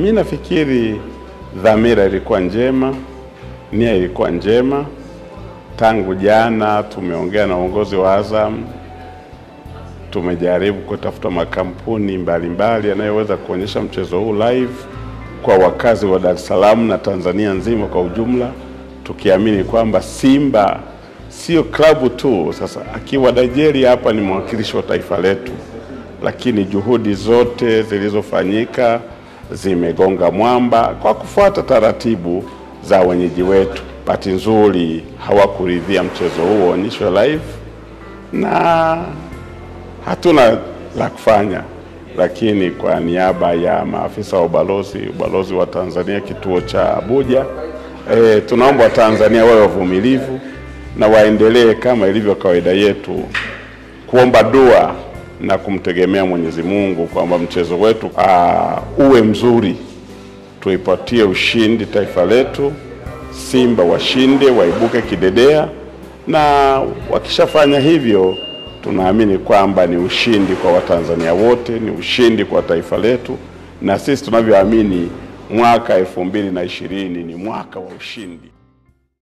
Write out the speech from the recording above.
mi nafikiri dhamira ilikuwa njema, nia ilikuwa njema. Tangu jana tumeongea na uongozi wa Azam, tumejaribu kutafuta makampuni mbalimbali yanayoweza kuonyesha mchezo huu live kwa wakazi wa Dar es Salaam na Tanzania nzima kwa ujumla, tukiamini kwamba Simba sio klabu tu. Sasa akiwa Nigeria hapa ni mwakilishi wa taifa letu, lakini juhudi zote zilizofanyika zimegonga mwamba kwa kufuata taratibu za wenyeji wetu. Bahati nzuri hawakuridhia mchezo huo uonyeshwe live na hatuna la kufanya, lakini kwa niaba ya maafisa wa ubalozi ubalozi wa Tanzania kituo cha Abuja, e, tunaomba Watanzania wawe wavumilivu na waendelee kama ilivyo kawaida yetu kuomba dua na kumtegemea Mwenyezi Mungu kwamba mchezo wetu aa, uwe mzuri, tuipatie ushindi taifa letu, Simba washinde, waibuke kidedea, na wakishafanya hivyo tunaamini kwamba ni ushindi kwa Watanzania wote, ni ushindi kwa taifa letu, na sisi tunavyoamini mwaka elfu mbili na ishirini ni mwaka wa ushindi.